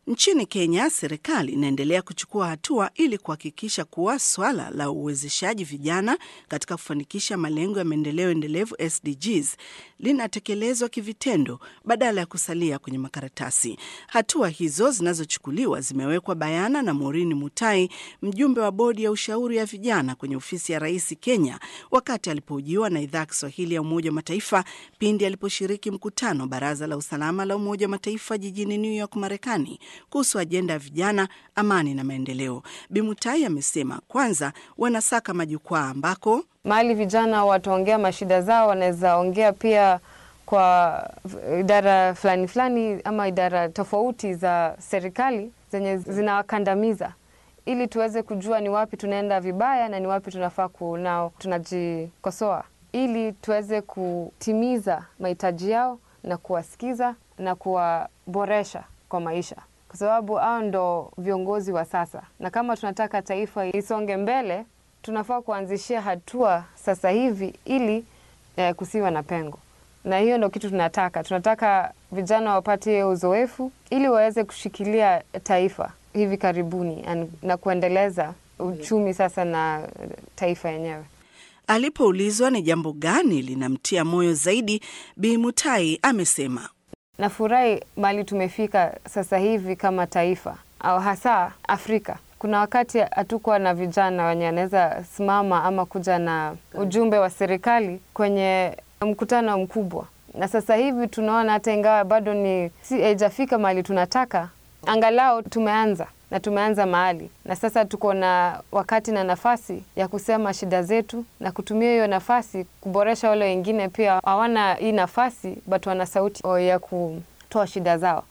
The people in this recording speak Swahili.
Nchini Kenya, serikali inaendelea kuchukua hatua ili kuhakikisha kuwa swala la uwezeshaji vijana katika kufanikisha malengo ya maendeleo endelevu SDGs linatekelezwa kivitendo badala ya kusalia kwenye makaratasi. Hatua hizo zinazochukuliwa zimewekwa bayana na Maureen Mutai, mjumbe wa bodi ya ushauri ya vijana kwenye ofisi ya rais Kenya, wakati alipohojiwa na idhaa ya Kiswahili ya Umoja wa Mataifa pindi aliposhiriki mkutano wa Baraza la Usalama la Umoja wa Mataifa jijini New York, Marekani, kuhusu ajenda ya vijana, amani na maendeleo. Bimutai amesema kwanza wanasaka majukwaa ambako mahali vijana wataongea mashida zao, wanaweza ongea pia kwa idara fulani fulani ama idara tofauti za serikali zenye zinawakandamiza, ili tuweze kujua ni wapi tunaenda vibaya na ni wapi tunafaa kunao tunajikosoa, ili tuweze kutimiza mahitaji yao na kuwasikiza na kuwaboresha kwa maisha, kwa sababu hao ndo viongozi wa sasa, na kama tunataka taifa isonge mbele tunafaa kuanzishia hatua sasa hivi ili eh, kusiwa na pengo, na hiyo ndo kitu tunataka. Tunataka vijana wapate uzoefu ili waweze kushikilia taifa hivi karibuni na kuendeleza uchumi sasa na taifa yenyewe. Alipoulizwa ni jambo gani linamtia moyo zaidi, Bi Mutai amesema nafurahi mali tumefika sasa hivi kama taifa au hasa Afrika. Kuna wakati hatukuwa na vijana wenye anaweza simama ama kuja na ujumbe wa serikali kwenye mkutano mkubwa, na sasa hivi tunaona hata ingawa bado ni si haijafika mahali tunataka, angalau tumeanza na tumeanza mahali, na sasa tuko na wakati na nafasi ya kusema shida zetu na kutumia hiyo nafasi kuboresha wale wengine pia hawana hii nafasi, but wana sauti ya kutoa shida zao.